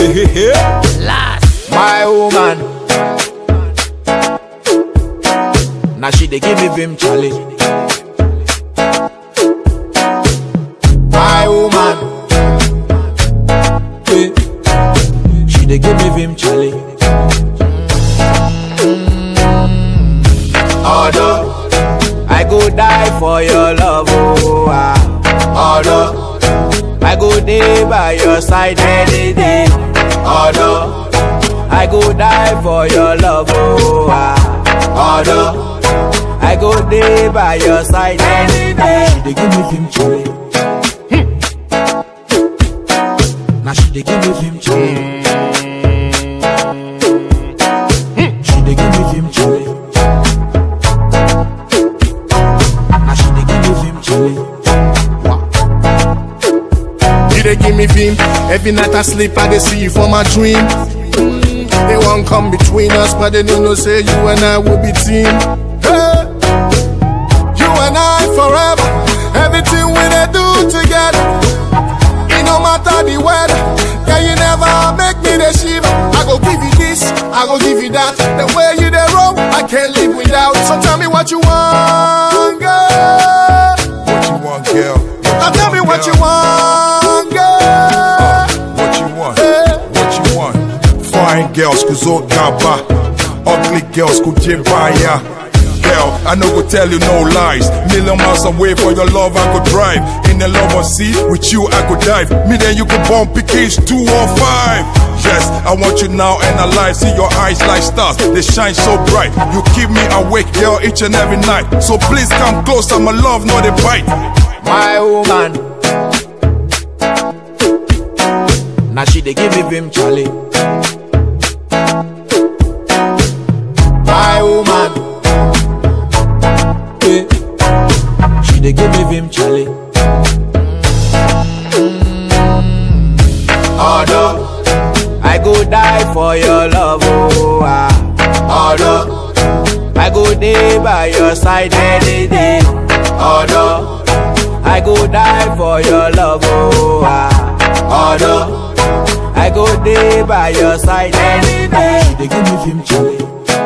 Last. My woman. Now she dey give me vim challenge. My woman. Yeah. She dey give me vim challenge. Although I go die for your love, oh ah. Although I go day by your side any day. Although I go die for your love, oh ah. Although I go day by your side any day. She dey give me vim chale. Now she dey give me vim chale. She dey give me vim chale. Now she dey give me vim chale. Wow. You dey give me vim. Every night I sleep, I dey see you for my dream. Mm, They won't come between us, but they don't know say you and I will be team. Hey, you and I forever. Everything we dey do together. It no matter the weather. Yeah, you never make me the shiver. I go give you this, I go give you that. The way you dey roll, I can't live without. So tell me what you want, girl. What you want, girl? Now tell me what you want, girl. What you want? Hey. What you want? Fine girls kuzo gaba, ugly girls kujibaya. Girl, I no go tell you no lies. Million miles away for your love, I could drive. In the love of sea, with you I could dive. Me then you could bump PKs two or five. Yes, I want you now and alive. See your eyes like stars, they shine so bright. You keep me awake, girl, each and every night. So please come close, I'm a love, not a bite. My woman. Now she dey give me vim chale. My woman. Yeah. She dey give me vim chale. Although I go die for your love, oh ah. Although I go day by your side any day. Although I go die for your love, oh ah. Although I go day by your side any day. She dey give me vim chale.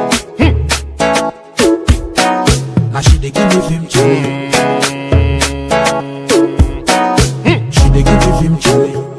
Now she dey give me vim chale. She dey give me vim chale.